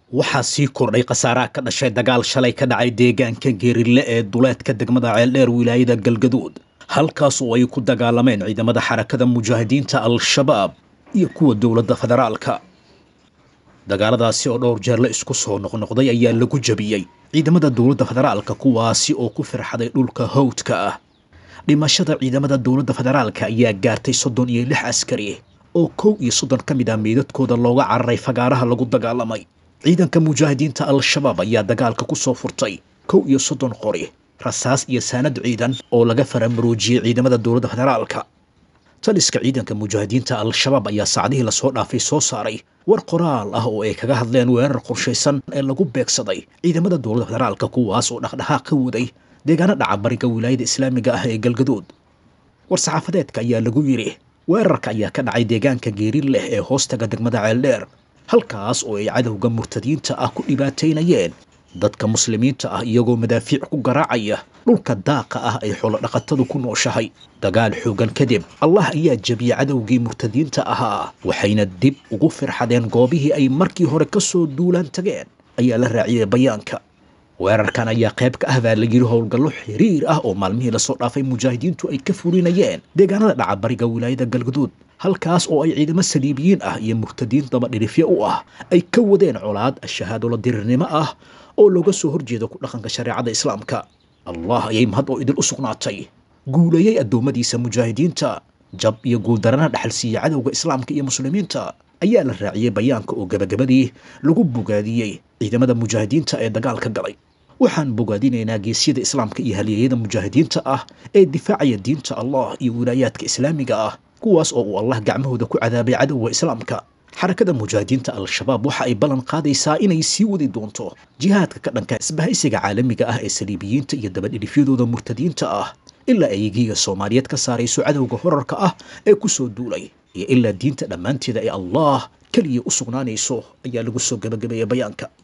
waxaa sii kordhay khasaaraha ka dhashay dagaal shalay ka dhacay deegaanka geerille ee duleedka degmada ceeldheer wilaayada galgaduud halkaas oo ay ku dagaalameen ciidamada xarakada mujaahidiinta al-shabaab iyo kuwa dowladda federaalka dagaaladaasi oo dhowr jeer la isku soo noqnoqday ayaa lagu jabiyey ciidamada dowladda federaalka kuwaasi oo ku firxaday dhulka hawdka ah dhimashada ciidamada dowladda federaalka ayaa gaartay soddon iyo lix askari oo kow iyo soddon ka mid ah meydadkooda looga cararay fagaaraha lagu dagaalamay ciidanka mujaahidiinta al-shabaab ayaa dagaalka ku soo furtay kow iyo soddon qori rasaas iyo saanad ciidan oo laga faramaroojiyey ciidamada dowladda federaalka taliska ciidanka mujaahidiinta al-shabaab ayaa saacdihii lasoo dhaafay soo saaray war qoraal ah oo ay kaga hadleen weerar qorshaysan ee lagu beegsaday ciidamada dowladda federaalka kuwaas oo dhaqdhaqaaq ka waday deegaano dhaca bariga wilaayada islaamiga ah ee galgaduud war-saxaafadeedka ayaa lagu yidhi weerarka ayaa ka dhacay deegaanka geeri leh ee hoostaga degmada ceeldheer halkaas oo ay cadowga murtadiinta ah ku dhibaataynayeen dadka muslimiinta ah iyagoo madaafiic ku garaacaya dhulka daaqa ah ay xoolodhaqatadu ku nooshahay dagaal xoogan kadib allah ayaa jebiyey cadowgii murtadiinta ahaa waxayna dib ugu firxadeen goobihii ay markii hore ka soo duulaan tageen ayaa la raaciyey bayaanka weerarkan ayaa qayb ka ah baa la yidhi howlgallo xiriir ah oo maalmihii lasoo dhaafay mujaahidiintu ay ka fulinayeen deegaanada dhaca bariga wilaayada galgaduud halkaas oo ay ciidamo saliibiyiin ah iyo murtadiin dabadhirifyo u ah ay ka wadeen colaad shahaadolo dirirnimo ah oo looga soo horjeedo ku dhaqanka shareecada islaamka allah ayay mahad oo idil u sugnaatay guuleeyey addoommadiisa mujaahidiinta jab iyo guuldarana dhaxal siiya cadowga islaamka iyo muslimiinta ayaa la raaciyey bayaanka oo gabagabadii lagu bogaadiyey ciidamada mujaahidiinta ee dagaalka galay waxaan bogaadinaynaa geesyada islaamka iyo halyeeyada mujaahidiinta ah ee difaacaya diinta allah iyo wilaayaadka islaamiga ah kuwaas oo uu allah gacmahooda ku cadaabay cadowga islaamka xarakada mujaahidiinta al-shabaab waxa ay ballan qaadaysaa inay sii wadi doonto jihaadka ka dhanka isbahaysiga caalamiga ah ee saliibiyiinta iyo dabadhidhifyadooda murtadiinta ah ilaa ay giiga soomaaliyeed ka saarayso cadowga horarka ah ee ku soo duulay iyo ilaa diinta dhammaanteeda ee allah keliya u sugnaanayso ayaa lagu soo gabagabeeyey bayaanka